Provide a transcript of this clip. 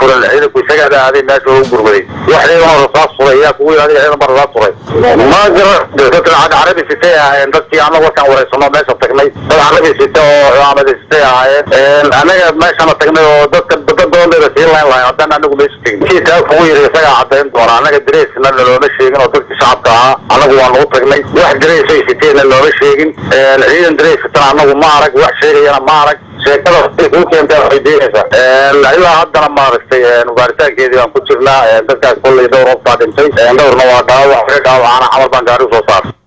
furan ciidanku isagaa aaday meesha ugu gurmaday wax ciidan rasaas furay yaa kugu yidhahday ciidan ba rasaas furay ma jiro dadka carabi sitay ahaayeen dadkii anagu warkaan wareysano meesha tagnay dad carabi sita oo cimaamada sitay ahaayeen anaga meeshana tagnay oo dadka dadadoondeeda sii layn lahay haddaan anagu meesha tegin kii taa kugu yidhi isagaa cadayn doona anaga dareesna nalooma sheegin oo dadkii shacabka ahaa anagu waa nagu tagnay wax dareesay siteenna looma sheegin ciidan darees sitana anagu ma arag wax sheegayana ma arag sheekada kuu keenta waxay deenaysaa ilaa haddana maaragtay baaritaankeedii baan ku jirnaa dadkaas kollay dhowr qof baa dhintay dhowrna waa dhaawac dhaawacaana camal baan gaari usoo saaray